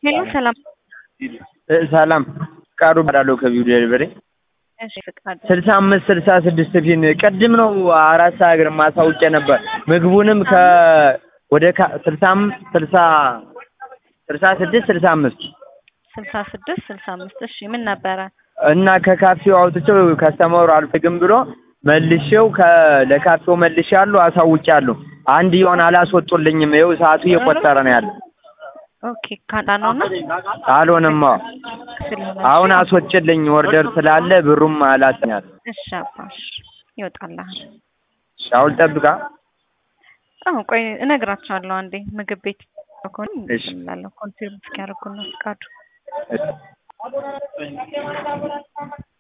ሄሎ ሰላም ሰላም ፍቃዱ እባላለሁ ከቢው ዴሊቨሪ እሺ ፍቃዱ ስልሳ አምስት ስልሳ ስድስት ፊን ቅድም ነው አራት ሰዓት ግርማ አሳውቄ ነበር ምግቡንም ከ ወደ ካ ስልሳ አም- ስልሳ ስልሳ ስድስት ስልሳ አምስት ስልሳ ስድስት ስልሳ አምስት እሺ ምን ነበረ እና ከካፌው አውጥቼው ከስተመሩ አልፈልግም ብሎ መልሼው ከ ለካፌው መልሼያለሁ አሳውቄያለሁ አንድ የሆነ አላስወጡልኝም ይኸው ሰዓቱ እየቆጠረ ነው ያለ ኦኬ ካጣ ነውና አልሆነም አዎ ስለሆነ አሁን አስወጭልኝ ኦርደር ስላለ ብሩም አላስኛል እሺ አባሽ ይወጣልሃል አሁን ጠብቃ አዎ ቆይ እነግራቸዋለሁ አንዴ ምግብ ቤት ከሆነ እሺ። እላለሁ ኮንፊርም እስኪያደርጉ ነው ፍቃዱ እሺ